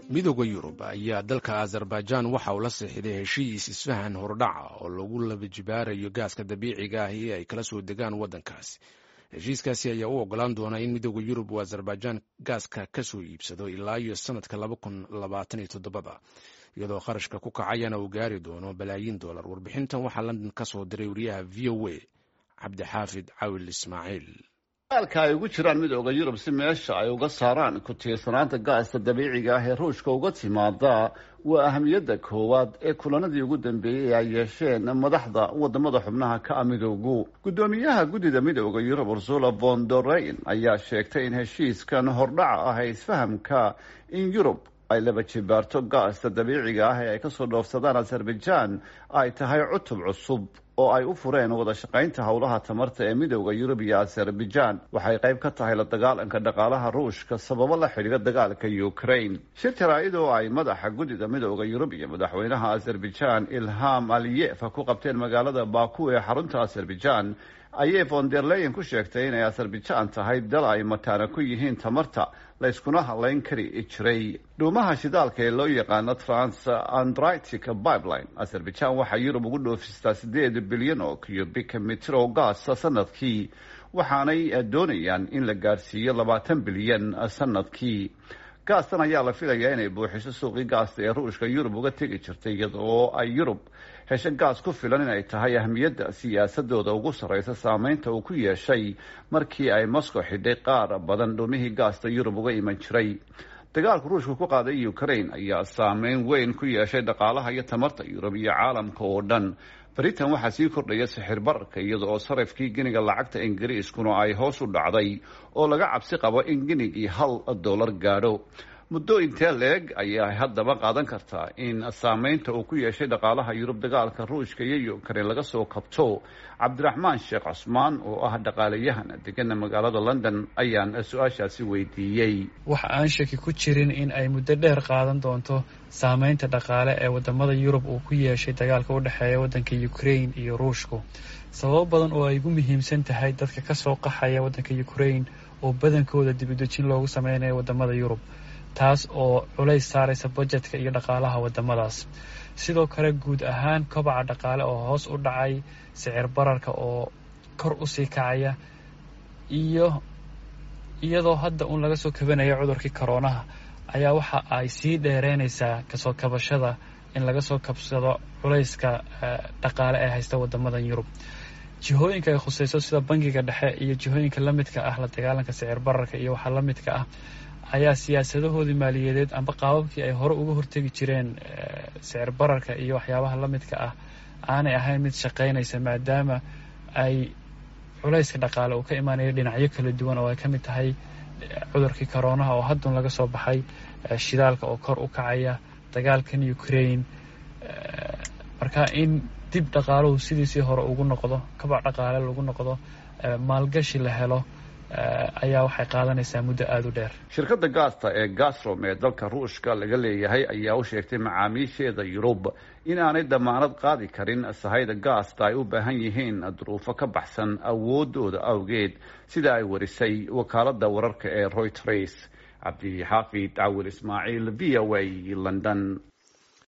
midooda yurub ayaa dalka azerbaijan waxa uu la seexiday heshiis isfahan hordhaca oo lagu labajibaarayo gaaska dabiiciga ah ee ay kala soo degaan waddankaasi heshiiskaasi ayaa u ogolaan doonaa in midooda yurub uu azerbaijan gaaska ka soo iibsado ilaa iyo sanadka labakunlabaataniyotoddobada iyadoo kharashka ku kacayana uu gaari doono balaayiin dollar warbixintan waxaa london ka soo diray wariyaha v o a cabdixaafid cawil ismaaciil dagaalka ay ugu jiraan midooda yurub si meesha ay uga saaraan ku tiirsanaanta gaasta dabiiciga ah ee ruushka uga timaada waa ahamiyadda koowaad ee kulanadii ugu dambeeyey ay yeesheen madaxda wadamada xubnaha ka a midoogu guddoomiyaha guddida midooda yurub ursula von doreyn ayaa sheegtay in heshiiskan hordhaca ah ee isfahamka in yurub ay laba jibaarto gaasta dabiiciga ah ee ay kasoo dhoofsadaan azerbaijan ay tahay cutub cusub oo ay u fureen wada shaqaynta howlaha tamarta ee midooda yurub iyo azerbaijan waxay qayb ka tahay la dagaalanka dhaqaalaha ruushka sababo la xidhiira dagaalka ukraine shir jaraa'id oo ay madaxa guddida midooda yurub iyo madaxweynaha azerbaijan ilham aliyefa ku qabteen magaalada baku ee xarunta azerbaijan ayay von der leyen ku sheegtay inay azerbaijan tahay dal ay mataana ku yihiin tamarta layskuna hadlayn kari jiray dhuumaha shidaalka ee loo yaqaano trans andritic pipeline azerbaijan waxaa yurub ugu dhoofistaa sideed bilyan oo cubic mitir oo gaasa sanadkii waxaanay doonayaan in la gaarsiiyo labaatan bilyan sanadkii gaastan ayaa la filayaa inay buuxiso suuqii gaasta ee ruushka yurub uga tegi jirtay iyadoo ay yurub hesho gaas ku filan inay tahay ahmiyadda siyaasadooda ugu sarreysa saameynta uu ku yeeshay markii ay moscow xidhay qaar badan dhumihii gaasta yurub uga iman jiray dagaalku ruushka ku qaaday ukraine ayaa saameyn weyn ku yeeshay dhaqaalaha iyo tamarta yurub iyo caalamka oo dhan britain waxaa sii kordhaya sixir bararka iyada oo sarafkii giniga lacagta ingiriiskuna ay hoos u dhacday oo laga cabsi qabo in ginigii hal dollar gaadho muddo intee leeg ayaa haddaba qaadan kartaa in saameynta uu ku yeeshay dhaqaalaha yurub dagaalka ruushka iyo ukraine laga soo kabto cabdiraxmaan sheekh cusmaan oo ah dhaqaalayahan degana magaalada london ayaan su-aashaasi weydiiyey waxa aan shaki ku jirin in ay muddo dheer qaadan doonto saameynta dhaqaale ee wadamada yurub uu ku yeeshay dagaalka u dhexeeya waddanka ukraine iyo ruushku sababo badan oo ay ugu muhiimsan tahay dadka kasoo qaxaya waddanka ukraine oo badankooda dibudejin loogu sameynayo wadamada yurub taas oo culays saaraysa bajetka iyo dhaqaalaha wadamadaas sidoo kale guud ahaan kobaca dhaqaale oo hoos u dhacay sicir bararka oo kor usii kacaya iyo iyadoo hadda uun laga soo kabanayo cudurkii koroonaha ayaa waxa ay sii dheereynaysaa kasoo kabashada in laga soo kabsado culayska dhaqaale ee haysta wadamadan yurub jihooyinka ay khuseyso sida bangiga dhexe iyo jihooyinka lamidka ah la dagaalanka sicir bararka iyo waxaa lamidka ah ayaa siyaasadahoodii maaliyadeed amba qaababkii ay hore uga hortegi jireen sicir bararka iyo waxyaabaha lamidka ah aanay ahayn mid shaqaynaysa maadaama ay culayska dhaqaale uu ka imaanayo dhinacyo kala duwan oo ay ka mid tahay cudurkii koroonaha oo haddun laga soo baxay shidaalka oo kor u kacaya dagaalkan ukraine marka in dib dhaqaaluhu sidiisii hore ugu noqdo kabac dhaqaale lagu noqdo maalgashi la helo ayaa waxay qaadanaysaa muddo aada u dheer shirkadda gaasta ee gasrom ee dalka ruushka laga leeyahay ayaa u sheegtay macaamiisheeda yurub in aanay damaanad qaadi karin sahayda gaasta ay u baahan yihiin duruufo ka baxsan awoodooda awgeed sida ay warisay wakaaladda wararka ee royters cabdixaafid cawil ismaaciil v o a london